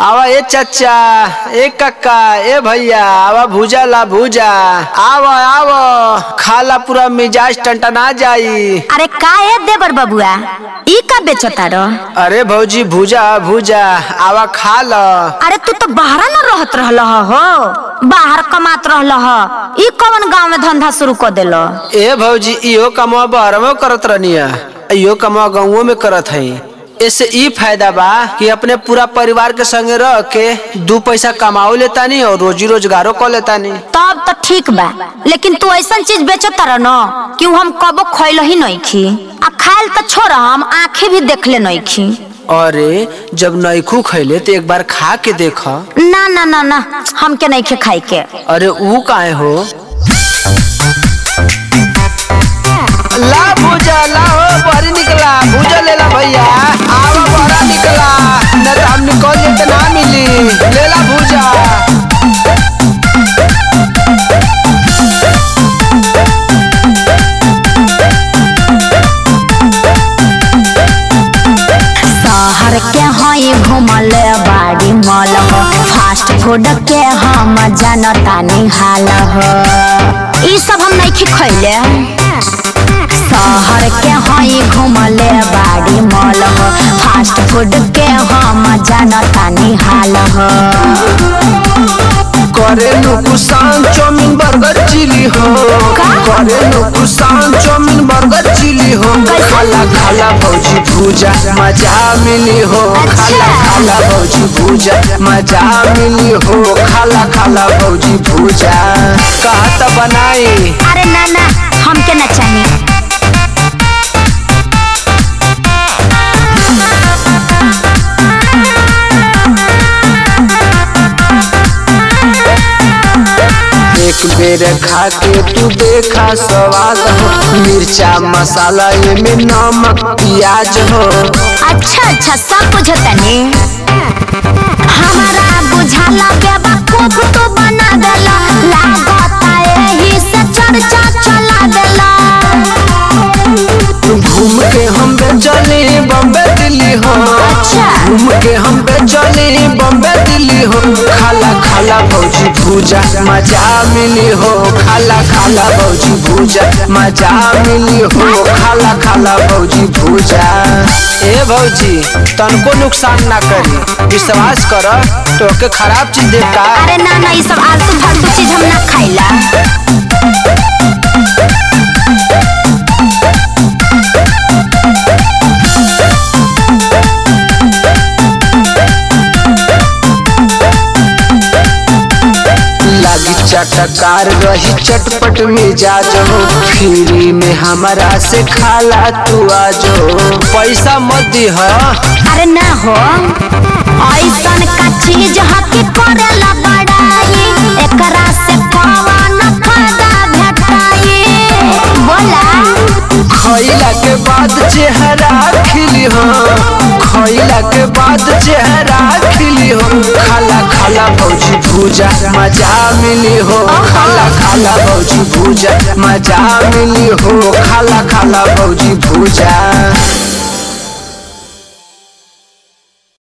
आवा ए चाचा ए काका ए भैया आवा भूजा ला भूजा आवा आवा खाला पूरा मिजाज टंटना जाई अरे का है देवर बबुआ ई का बेचता रो अरे भौजी भूजा भूजा आवा खा ल अरे तू तो बाहर न रहत रहल हो बाहर कमात रहल ह ई कौन गांव में धंधा शुरू कर देलो ए भौजी इहो कमवा बहरमो करत रहनिया इहो कमवा गाँवो में करत हई इससे ई फायदा बा कि अपने पूरा परिवार के संगे रह के दू पैसा कमाओ लेतानी और रोजी रोजगारो कर लेतानी तब तो ठीक बा लेकिन तू ऐसा चीज बेचता रह न कि हम कबो खैल ही नहीं खी आ खायल तो छोड़ हम आंखें भी देख ले नहीं खी अरे जब नैखू खैले तो एक बार खा के देख ना ना ना ना हमके नहीं खे खाई के अरे ऊ काहे हो ला भूजा ला हो बहरी निकला भूजा लेला भैया आवा बहरा निकला न तो हम निकल जाए तो ना मिली लेला भूजा शहर के हई घूमल बाड़ी मल हो फास्ट फूड के हम जानता नहीं हाल हो ई सब हम नहीं खी खैले शहर के हई घूमल बाड़ी मल हो फास्ट फूड के हम जानता नहीं हाल हो करे नुकसान चाउमीन बर्गर चिली हो करे नुकसान चाउमीन बर्गर चिली हो खाला खाला भौजी भूजा मजा मिली हो खाला खाला भौजी भूजा मजा मिली हो खाला खाला भौजी भूजा कहा तो बनाई अरे ना ना हमके ना चाहिए एक बेर खा के तू देखा स्वाद हो मिर्चा मसाला ये में नमक प्याज हो अच्छा अच्छा सब बुझतनी हमारा बुझाला बेवकूफ तो बना देला लागता एही से चर्चा चला देला घूम के हम चले बम्बे दिल्ली हो अच्छा। घूम के हम चले बम्बे दिल्ली हो खाला खाला भौजी भूजा मजा मिली हो खाला खाला भौजी भूजा मजा मिली हो खाला खाला भौजी भूजा ए भौजी तनको नुकसान ना करी विश्वास कर तो के खराब चीज दे का अरे ना ना ये सब आलतू फालतू चीज हम ना खाइला लागी चटकार रही चटपट मिजाज हो फ्री में हमारा से खाला तू आजो पैसा मत दी हो अरे ना हो ऐसन का चीज हकी करेला बड़ाई एकरा से कौन फायदा भेटाई बोला खैला के बाद चेहरा खिली हो खैला के बाद चेहरा खिली हो खाला खाला भौजी भूजा मजा मिली हो खाला खाला भौजी भूजा मजा मिली हो खाला खाला भौजी भूजा